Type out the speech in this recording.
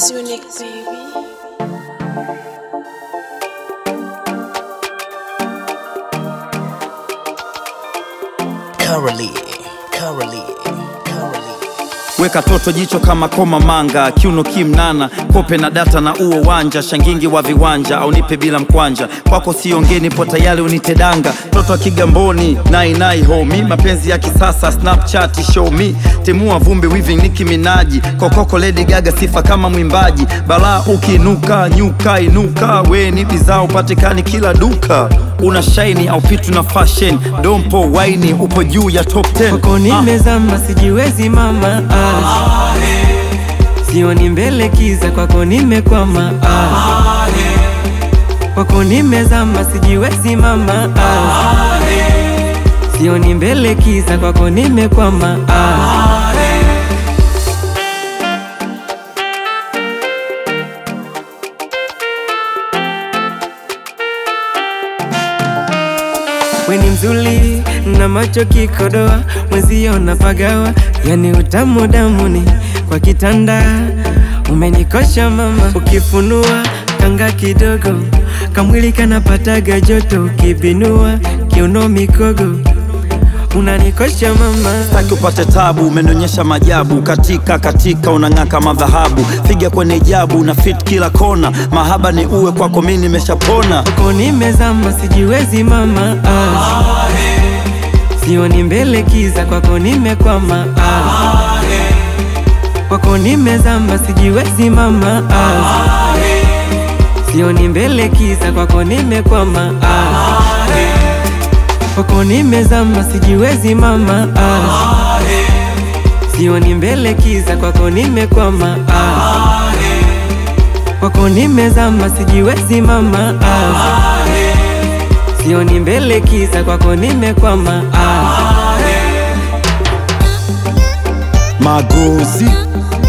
is unique, baby. Curly, curly, curly. Weka toto jicho kama koma manga, kiuno kimnana, kope na data na uo wanja, shangingi wa viwanja au nipe bila mkwanja, kwako siongee, nipo tayari unite danga, toto wa Kigamboni, nai nai homi, mapenzi ya kisasa, Snapchat show me, timua vumbi weaving Nicki Minaji, kokoko Lady Gaga, sifa kama mwimbaji, balaa ukinuka, nyuka inuka, we ni bidhaa upatikani kila duka, una shaini au pitu na fashion, dompo waini, upo juu ya top 10 Kwako nimezama sijiwezi mama ah. Sioni mbele kiza kwako nimekwama ah. Kwako nimezama sijiwezi mama ah. Sioni mbele kiza kwako nimekwama ah. We ni mzuri na macho kikodoa, mwenzio napagawa, yani utamu damuni kwa kitanda. Umenikosha mama, ukifunua kanga kidogo, kamwili kanapataga joto, ukibinua kiuno mikogo, unanikosha mama. Sitaki upate tabu, umenionyesha majabu katika katika, unang'aa kama dhahabu, figa kwenye jabu na fit kila kona, mahaba ni uwe kwako, mimi nimeshapona. Kwako nimezama sijiwezi mama ah. Sioni mbele kiza kwako nimekwama ah. Kwako nimezama sijiwezi mama ah. Sioni mbele kiza kwako nimekwama ah. Kwako nimezama sijiwezi mama ah. Sioni mbele kiza kwako nimekwama ah. Kwako nimezama sijiwezi mama ah. Sioni mbele kiza kwako nimekwama ah. Magozi